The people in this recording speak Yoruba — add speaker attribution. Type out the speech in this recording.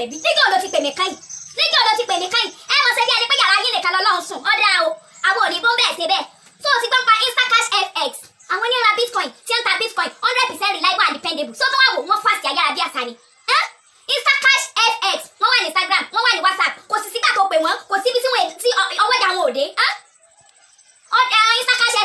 Speaker 1: ṣẹlẹ̀ bí níjọ́ ló ti pè mí káyìn níjọ́ ló ti pè mí káyìn ẹ mọ̀ ṣe bí ẹni pé yàrá yín nìkan lọ́lọ́run sùn ọ̀dà o àwọn òní bọ́m̀bẹ̀ ṣe bẹ́ẹ̀ tó o ti gbọ́ pa instacash fx àwọn ní ra bitcoin tí ń ta bitcoin hundred percent reliable and dependable so tó wà wò wọ́n fast yàrá bí àṣà ni ẹ́ instacash fx wọ́n wà ní instagram wọ́n wà ní whatsapp kò sì sígbà tó pè wọ́n kò síbi tí wọ́n ti ọwọ́jà wọn ò dé ẹ́ ọ̀dà instacash